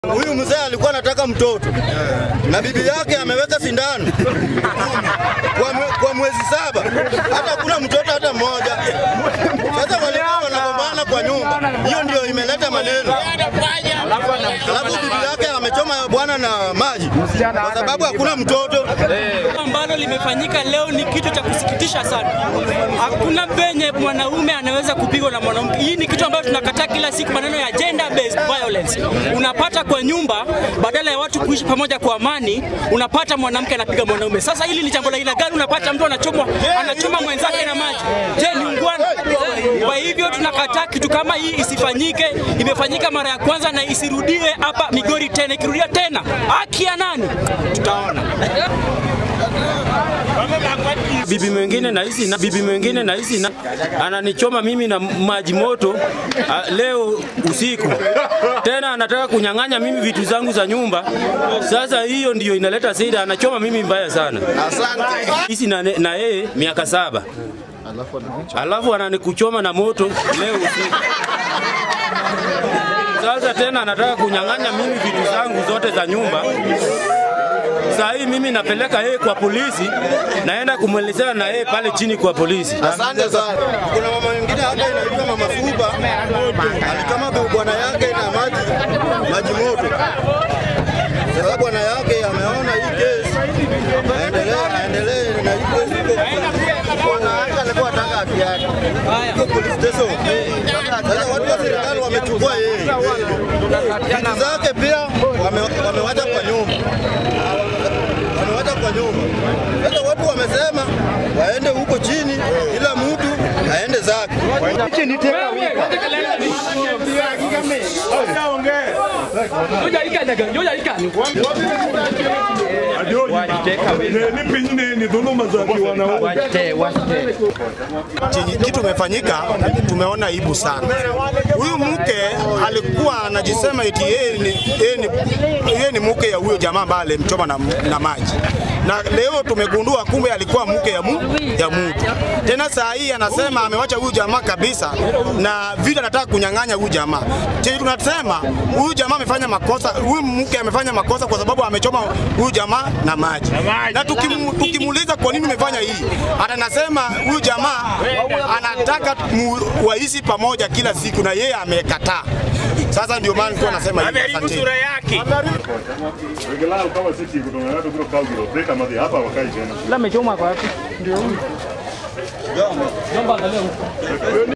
Huyu mzee alikuwa anataka mtoto na bibi yake ameweka sindano kwa, mwe, kwa mwezi saba, hata kuna mtoto hata mmoja. Sasa walikuwa wanagombana kwa nyumba, hiyo ndio imeleta maneno. Alafu bibi yake amechoma bwana na maji kwa sababu hakuna mtoto. ambalo limefanyika leo ni kitu cha kusikitisha sana. Hakuna penye mwanaume anaweza kupigwa na mwanamke. Hii ni kitu ambacho tunakataa kila siku, maneno ya gender based violence. Unapata kwa nyumba, badala ya watu kuishi pamoja kwa amani, unapata mwanamke anapiga mwanaume. Sasa hili ni jambo la aina gani? Unapata mtu anachomwa, anachoma mwenzake na maji. Je, ni ungwana? Kwa hivyo tunakataa kitu kama hii isifanyike. Imefanyika mara ya kwanza na isirudiwe hapa Migori tena. Ikirudia tena, haki ya nani? Tutaona. bibi mwingine na hizi na bibi mwingine na hizi na ananichoma mimi na maji moto a, leo usiku tena anataka kunyang'anya mimi vitu zangu za nyumba. Sasa hiyo ndiyo inaleta shida, anachoma mimi mbaya sana. Hizi na na yeye miaka saba alafu ananikuchoma na moto leo usiku. Sasa tena anataka kunyang'anya mimi vitu zangu zote za nyumba. Saa hii mimi napeleka yeye kwa polisi, naenda kumwelezea na yeye pale chini kwa polisi. Asante sana. Kuna mama mwingine hapa inaitwa mama Fuba, alikama bwana yake na maji maji moto. Sasa bwana yake ameona hii kesi, aendelee aendelee na hii kesi iko bwana yake alikuwa anataka haki yake. Iko police station. Sasa watu wa serikali wamechukua yeye. Vitu zake pia wame- wamewacha kwa nyumba wamewacha kwa nyumba. Sasa watu wamesema waende huko chini, kila mtu aende zake. ni pengine ni dhuluma za kiwanaume. chenye kitu imefanyika, tumeona aibu sana. Huyu mke alikuwa anajisema eti yeye ni, yeye ni, yeye ni mke ya huyo jamaa ambaye alimchoma na, na maji na leo tumegundua kumbe alikuwa mke ya, mu, ya mtu. Tena saa hii anasema amewacha huyu jamaa kabisa, na vile anataka kunyang'anya huyu jamaa. Chenye tunasema huyu jamaa amefanya makosa, huyu mke amefanya makosa kwa sababu amechoma huyu jamaa na maji, na tukimu, tukimuuliza kwa nini umefanya hii, atanasema huyu jamaa anataka mu, waishi pamoja kila siku, na yeye amekataa. Sasa ndio maana nilikuwa nasema hivi. Asanteni. Regelao kama sisi kutoka watu kutoka Kaugiro, beka madhi hapa wakai tena.